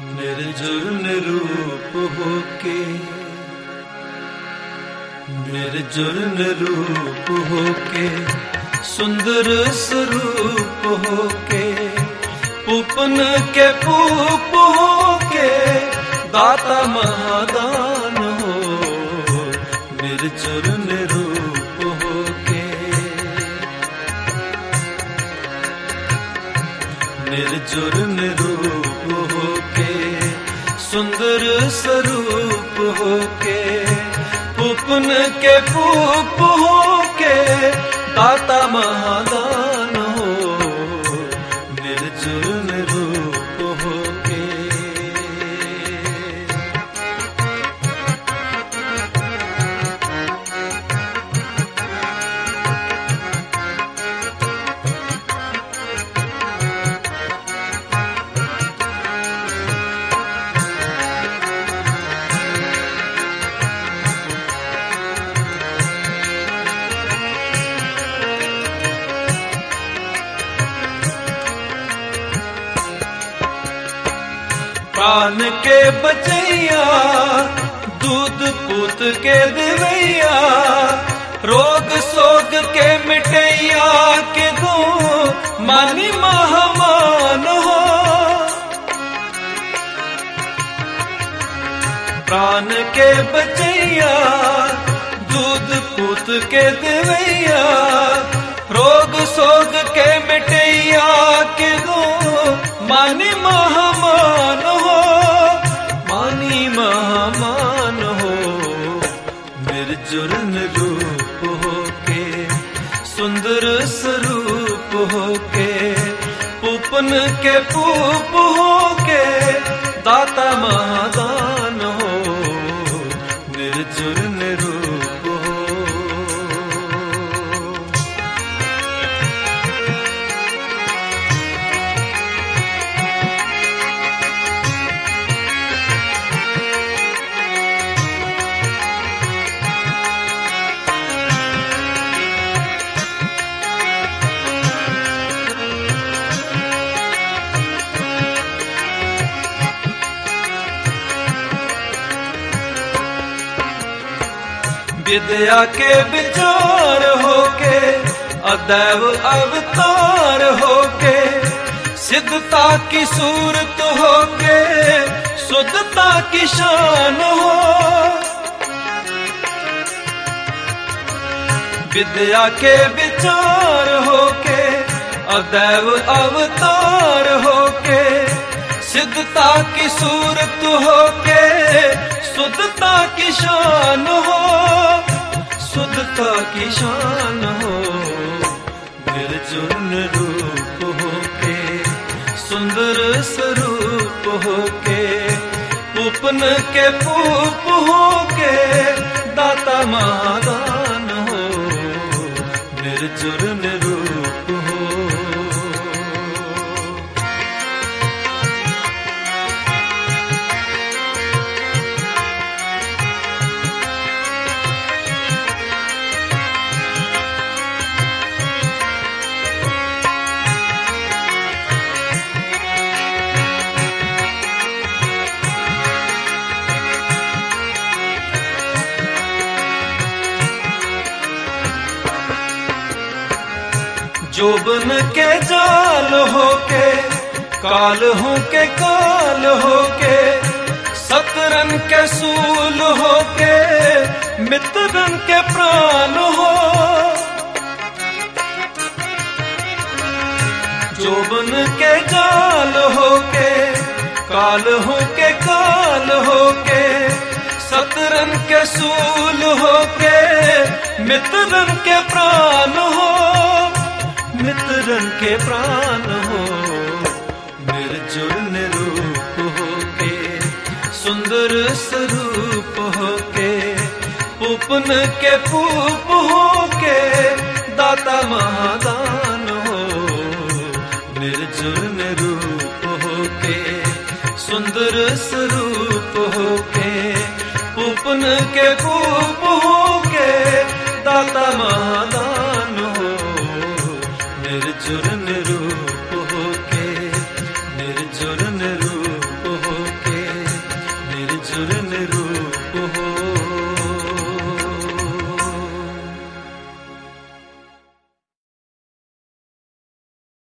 निर्जुर निरूप होके निर्जुर निरूप होके सुंदर स्वरूप होके पूपन के पूप होके दाता महादान हो निर्जुर निरूप होके निर्जुर निरूप होके सुंदर स्वरूप होके पुपन के पूप होके दाता महादान हो निर्जुर निरूप होके प्राण के बचैया दूध पूत के दिवैया रोग सोग के मिटैया के दो मानी महामान हो प्राण के बचैया दूध पूत के दिवैया रोग सोग के मिटैया के दो मानी महामान हो मानी महामान हो निर्जुर रूप होके सुंदर स्वरूप होके पूपन के पूप होके दाता महादान हो निर्जुर निरूप हो विद्या के विचार होके अदैव अवतार होके सिद्धता की सूरत होके शुद्धता की शान हो विद्या के विचार होके अदैव अवतार होके सिद्धता की सूरत होके शुद्धता की शान हो शुद्धता की शान हो निर्जुन रूप होके सुंदर स्वरूप होके पूपन के पूप होके दाता महादान हो निर्जुर निरूप हो जोबन के जाल होके काल हो के काल होके सतरन के सूल होके मित्रन के प्राण हो जोबन के जाल होके काल हो के काल होके सतरन के सूल होके मित्रन के प्राण हो मित्रन के प्राण हो निर्जुर निरूप होके सुंदर स्वरूप होके पूपन के पूप होके दाता महादान हो निर्जुर निरूप होके सुंदर स्वरूप होके पूपन के पूप होके दाता महादान हो निर्जुर निरूप होके निर्जुर निरूप होके असुर निरूप हो